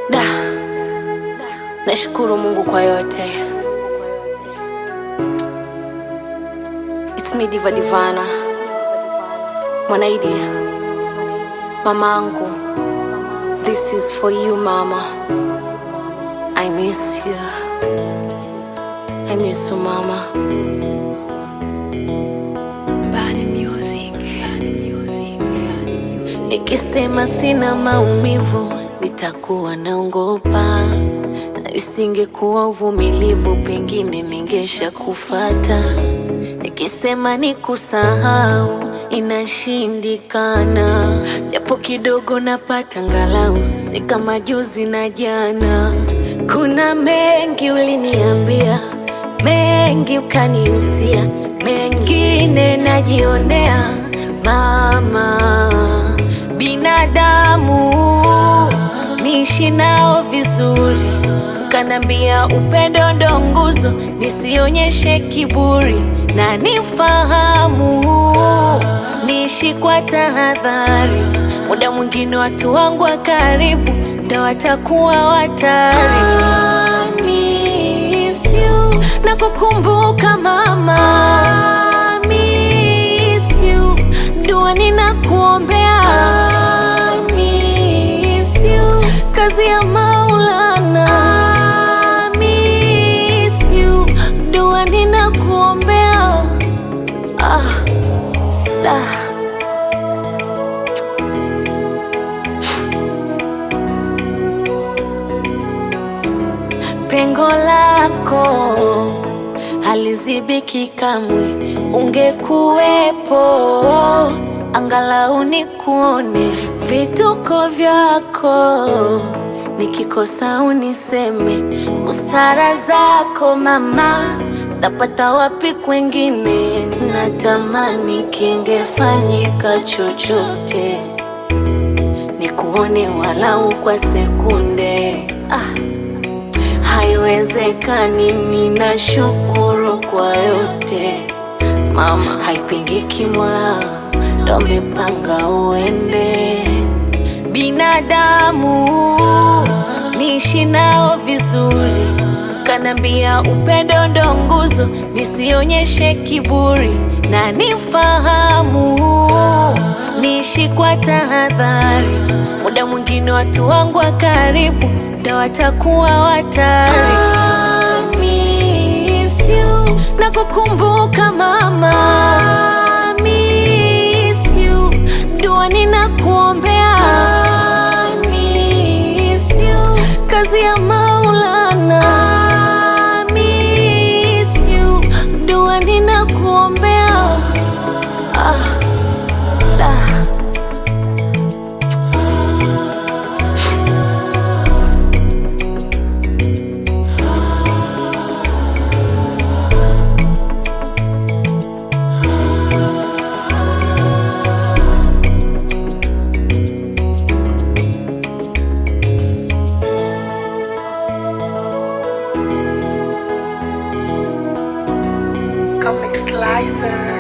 Da, nashukuru Mungu kwa yote. It's me Diva Divana, Mwanaidi, mamangu. This is for you mama. I miss you. I miss you mama. Bani Music. Bani Music. Nikisema sina maumivu nitakuwa naongopa, isingekuwa uvumilivu pengine ningesha kufata. Nikisema ni kusahau inashindikana, japo kidogo napata ngalau, si kama juzi na jana. Kuna mengi uliniambia, mengi ukanihusia, mengine najionea mama binadamu niishi nao vizuri, kanambia upendo ndo nguzo, nisionyeshe kiburi na nifahamu, niishi kwa tahadhari. Muda mwingine watu wangu wa karibu ndo watakuwa watari. I miss you. na kukumbuka mama I miss you. dua ninakuombea I miss you. kazi ya Maulana I miss you. dua ninakuombea ah, da. pengo lako halizibiki kamwe, ungekuwepo angalau nikuone vituko vyako, nikikosa uniseme busara zako mama, tapata wapi kwengine? Natamani kingefanyika chochote nikuone walau kwa sekunde ah. Haiwezekani, ninashukuru kwa yote mama, haipingiki, Mola ndo amepanga uende. Binadamu niishi nao vizuri, kanambia upendo ndo nguzo, nisionyeshe kiburi na nifahamu, niishi kwa tahadhari. Muda mwingine watu wangu wa karibu ndo watakuwa watari. I miss you. na kukumbuka mama I miss you. dua ninakuombea I miss you. kazi ya Maulana I miss you. dua ninakuombea ah, da. Comic Slicer.